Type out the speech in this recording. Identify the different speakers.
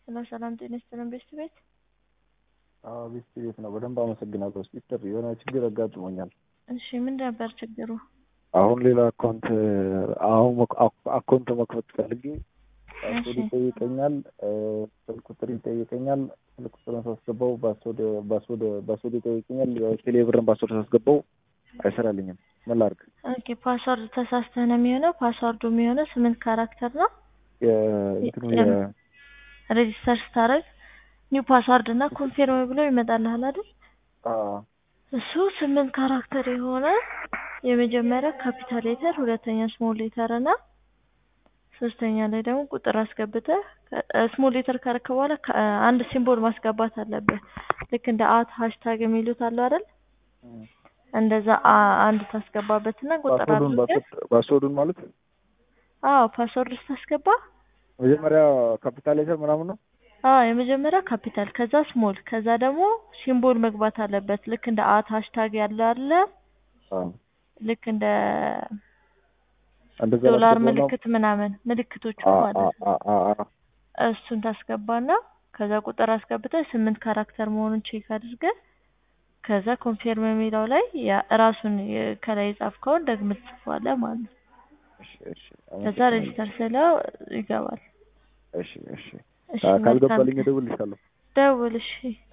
Speaker 1: ሄሎ ሰላም ጤና ይስጥልን ቤስት ቤት
Speaker 2: አዎ ቤስት ቤት ነው። በደንብ አመሰግናለሁ። ሲስተር የሆነ ችግር አጋጥሞኛል።
Speaker 1: እሺ ምን ነበር ችግሩ?
Speaker 2: አሁን ሌላ አካውንት አሁን አካውንት መክፈት ፈልጌ ፓስወርድ ይጠይቀኛል፣ ስልክ ቁጥር ይጠይቀኛል። ስልክ ቁጥርን ሳስገባው ፓስወርድ ይጠይቀኛል። ቴሌ ብርን ፓስወርድ ሳስገባው አይሰራልኝም። ምን ላድርግ?
Speaker 1: ኦኬ ፓስወርድ ተሳስተህ ነው የሚሆነው። ፓስወርዱ የሚሆነው ስምንት ካራክተር ነው።
Speaker 2: እንትኑ
Speaker 1: ሬጂስተር ስታደርግ ኒው ፓስዋርድ እና ኮንፊርም ብሎ ይመጣልሃል አይደል? እሱ ስምንት ካራክተር የሆነ የመጀመሪያ ካፒታል ሌተር፣ ሁለተኛ ስሞል ሌተር እና ሶስተኛ ላይ ደግሞ ቁጥር አስገብተህ ስሞል ሌተር ካረከ በኋላ አንድ ሲምቦል ማስገባት አለብህ። ልክ እንደ አት ሃሽታግ የሚሉት አሉ አይደል? እንደዛ አንድ ታስገባበትና ቁጥር አድርገህ
Speaker 2: ፓስወርዱን ማለት
Speaker 1: አዎ ፓስወርድ ስታስገባ
Speaker 2: መጀመሪያ ካፒታል ሌተር ምናምን ነው።
Speaker 1: አዎ የመጀመሪያ ካፒታል ከዛ ስሞል ከዛ ደግሞ ሲምቦል መግባት አለበት። ልክ እንደ አት ሃሽታግ ያለ አለ ልክ እንደ ዶላር ምልክት ምናምን ምልክቶቹ ማለት ነው። እሱን ታስገባና ከዛ ቁጥር አስገብተህ ስምንት ካራክተር መሆኑን ቼክ አድርገህ ከዛ ኮንፊርም የሚለው ላይ ራሱን ከላይ የጻፍከውን ደግመህ ትጽፈዋለህ ማለት ነው። ከዛ ሬጂስተር ስለው ይገባል።
Speaker 2: እሺ እሺ ካልገባልኝ እደውልልሻለሁ።
Speaker 1: ደውል እሺ።